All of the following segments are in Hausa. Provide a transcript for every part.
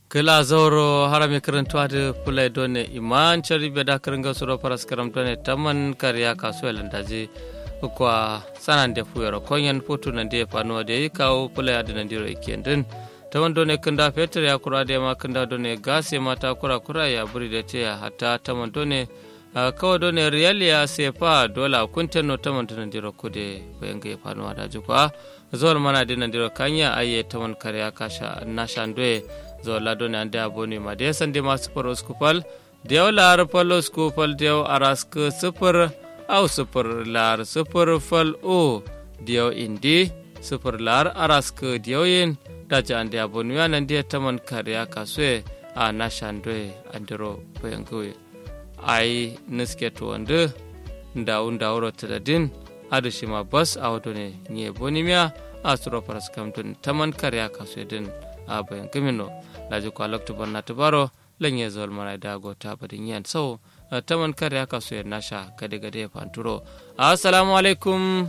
kila zauro harami karantuwa da fulai done iman chari beda karanga suro paras karam done taman kariya kasu landaji kwa sanan da fuyar konyan foto nan da ya fanuwa da ya kawo fulai adi nan diro ikendin taman done kanda fetur ya kura da ma kanda done gas ya mata kura kura ya buri da ce hatta taman done kawo done riyal ya sefa dola kuntan no taman done diro kude bayan ga ya fanuwa da jikwa zuwar mana dinan diro kanya aye taman kariya kasha nashandoe zo ladone ande aboni ma de sande ma super oskupal dew lar pal oskupal dew arask super au super lar super fal o dew indi super lar arask dew yin daja ande aboni ya nan de taman kariya kaswe a nashandoe andiro poyangoe ai niske to wande ndawu ndawro tadadin adu shima bas awdone nye bonimia asuro paras kamtun taman kariya kaswe din a bayan kimino laji kwa lokta barna tubaro lanye zol mana da go ta badin yan so taman kare aka so ya nasha gade gade fanturo assalamu alaikum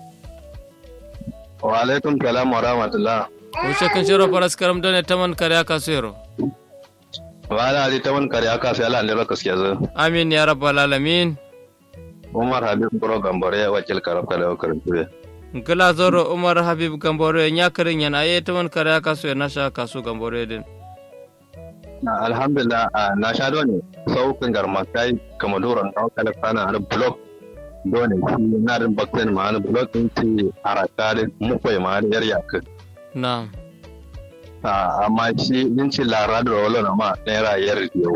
wa alaikum salam wa rahmatullah wuce kan shiro faras karam done taman kare aka so yaro wala ali taman kare aka so ala ndero kaskiya zo amin ya rabbal alamin umar habib bro gambore wakil karab kala karanture gila zoro umar habib gambore nya karin yana aye taman kare aka so ya nasha kaso gambore din alhamdulillah na sha dole saukin garmakai kama doron kawo kala kana har blog dole shi na rin bakten ma har blog din ci haraka da mukwai ma har yar yakin na'am amma shi yin ci lara da wala na ma naira yar yau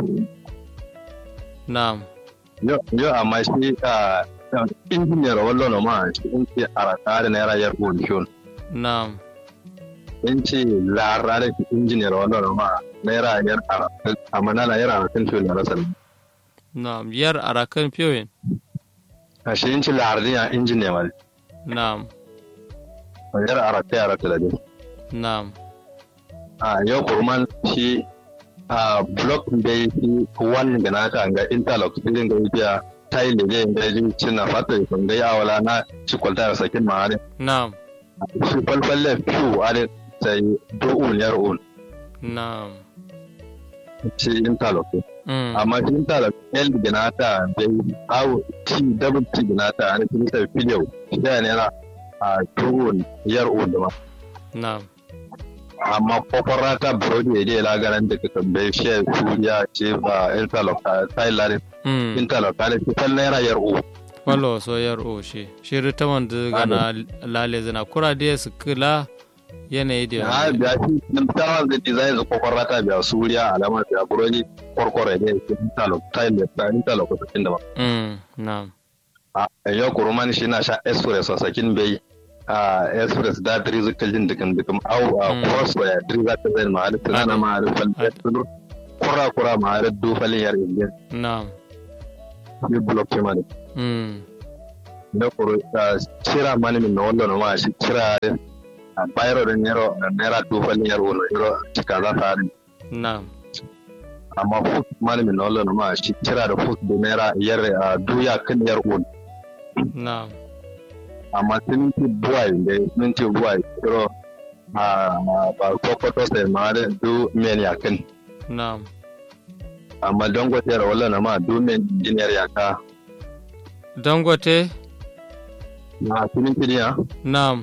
na'am yau amma shi injiniyar wala na ma shi in ci haraka da naira yar gudun na'am in ci lara da injiniyar wala na ma naira yar amma na yar arakan fiye da rasa na'am yar arakan fiye a shi yin ci lara da injiniyar wala na'am yar arakan yara ta da na'am a yau kurman shi a block da yi wani gana ta ga interlock cikin da yake ta yi lege da yi cin na fata ya kun gai awala na ci kwalta da sakin ma'ari na'am shi falfalle fiw are sai do'un yar un na'am shi interlock mm. amma shi interlock l gana ta da yi awo ci double ci gana ta ana cikin sai filiyo shi da ne na a do'un yar un da ma na'am amma kofar ta burodi ya je lagaran da kaka bai shi suriya ce ba interlock ta yi larin mm. interlock ta yi fal naira yar u Wallo so yar o shi shiri ta wanda gana lale zina kura da su kula yanayi da ha biya shi nan ta da design da kofar ta biya suriya alama biya burodi korkore ne interlock ta yi da interlock ta cikin da ba mm. na'am a yau kuruman shi na sha express a sakin bai a express da diri zuka jin dukan dukan au a cross waya diri za ta zai ma har tunana ma har fal kura kura ma har dufalin yar indiya na'am ni block ce ma ne mm. da kuro cira mani min na wallo ma shi cira a bayro da nero naira dufalin yar wolo yaro cika za ta harin na'am amma foot mani min na wallo ma shi cira da foot da naira yar a duya kan yar wolo na'am amma siminti buwai da siminti buwai yaro a ba kwakwato sai ma da du men yakin na'am amma don gwatera wallo na ma du men injiniyar yaka dangote na siminti ne na'am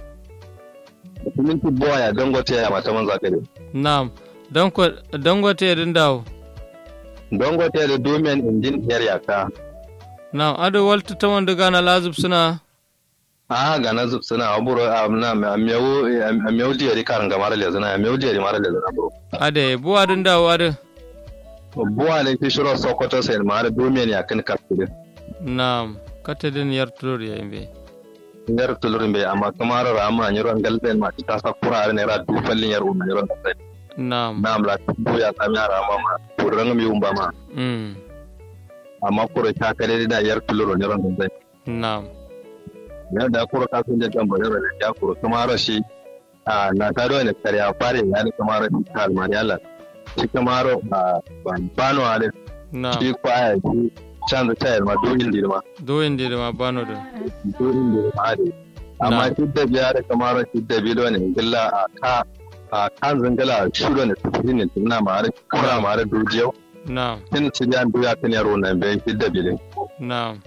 siminti buwai don gwatera mata man zakare na'am Danko- dangote din dawo don gwatera du men injiniyar yaka na'am ado walta ta wanda gana lazub suna a ga na zub suna aburo na amiyawu amiyawu diyari karan ga mara lezana amiyawu diyari mara lezana bro ade buwa din dawo ade buwa ne fi shiro sokoto sai mara domin ya kan kafire na'am kata din yar tulur ya imbe yar tulurin bai amma kamar rama ni ron galben ma ta sa kura ne ra du fallin yar umma ron sai na'am na amla bu ya sami rama ma kuran mi umba ma mm. amma kura ta kare da yar tuluro ne ron sai na'am ya da kura ka sun da kan bare da ya kura kamar shi a na ta do ne kare a fare ya ne kamar shi kalmar yalla shi kamar a bano ale na'am shi kwaya shi canza tayar ma doyin dirma doyin da ma bano da doyin dirma ale amma Na'am. shi da biya da kamar shi da bilo ne illa a ka a kan zangala shuro ne tafi ne tuna ma har kura ma har dujiyo na'am tin ci ya duya kan yaro nan bai fidda bile na'am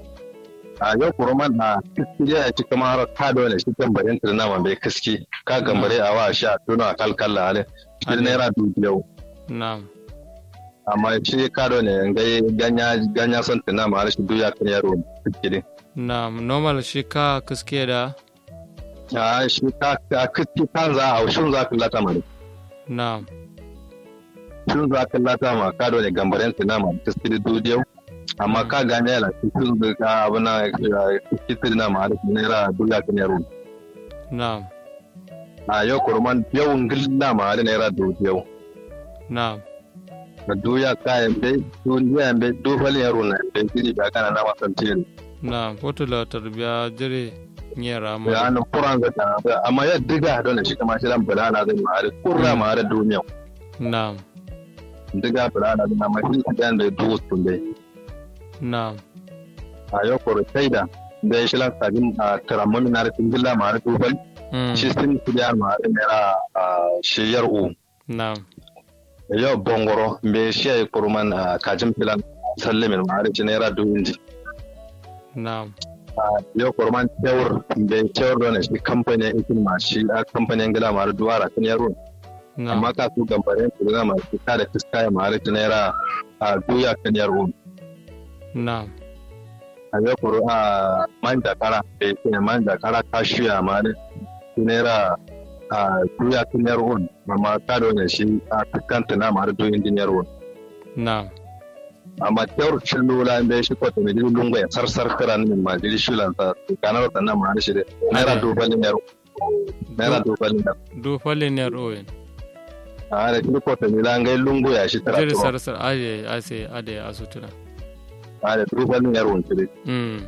a yau kuruman a kiskiya ya ci kama har ka dole shi kan barin tuna ma bai kiski ka gambare a wa sha tuna kalkalla ale shi Ale. naira dujiyo na'am amma shi ka dole ngai ganya ganya son tuna ma har shi duya kan yaro kiski na'am normal shi ka kiske da a shi ka ka kiski kan za a shun za ka lata ma na'am shun za ka lata ma ka dole gambaren tuna ma kiski dujiyo amma ka gane yana cikin da ka abu na kiski na ma har shi naira duya kan yaro na'am a yau kurman yau ngilla ma har naira dujiyo na'am na duya kayan bai duya bai dufalin yaro na bai gidi ba kana na wasan tiri na'am fotula tarbiya jire nyera ya ma nan kuran ga ta amma ya diga don shi kama shi dan bulana zai ma har kurra ma har duniya na'am diga bulana zai ma shi dan da duwa tun dai na'am a yau kuru sai da da shi lan sabin a taramun na rikin gilla ma har dufal Mm, shi sun su da ma har naira a shiyar u na'am yau bongoro bai shi ya kurman a kajin filan sallamin ma har shi naira dubu inji na'am yau kurman cewar bai cewar da shi kamfanin ikin ma shi a kamfanin gila ma har duwara kan yaro na'am amma ka su gambarin su zama su kada fiska ya mara ta naira a duya kan yaro na'am a yau kuru a man jakara da yake man jakara ka shuya ma ne su naira a duya kan yaro amma ka da wani shi a fiskanta na mara duyin din yaro na'am amma cewar cin lula bai shi kwata mai jirgin lungu ya sarsar kira min ma jiri shulan sa su kanar sannan ma shi da naira dubalin yaro naira dubalin yaro du falle ne rowen a da shi kwata mai langai lungu ya shi tara jiri tuwa sarsar aje ase ade asutuna a da dubalin yaro wani mm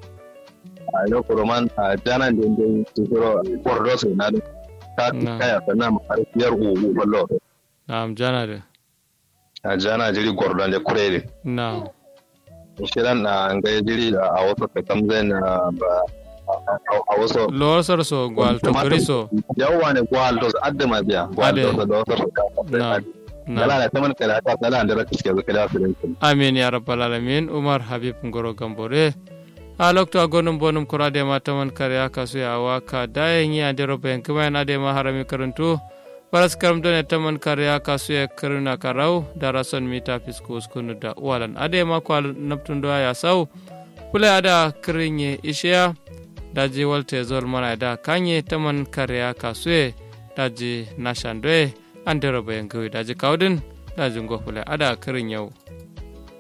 a yau kuroman a janan da yin tukuro kwardo sai na da ta Na. kaya sannan makarfiyar ugu ballo na'am jana da a jana jiri gordon da kurere na'am shirin na an ga jiri a wasu ka kamzai na ba a wasu lowar sarso gwal to kriso yawwa ne gwal to adda ma biya gwal Ade. to da wasu ka na'am Yala na'am da ta mana kada ta tsala da raka suke zuka da su rinkin. amin ya rabbal alamin umar habib ngoro gambore a lokto agonum bonum kurade ma taman kare aka su ya waka dayen yi ande robe en kuma na de ma harami karantu paras karam done taman kare aka su ya karuna karau da rason mita fisko skunu da walan ade ma kwal naptundo ya sau kule ada kirinye ishiya daji walte zol mana da kanye taman kare aka su ya daji nashandoe ande robe en daji kaudin daji ngofule ada kirin yau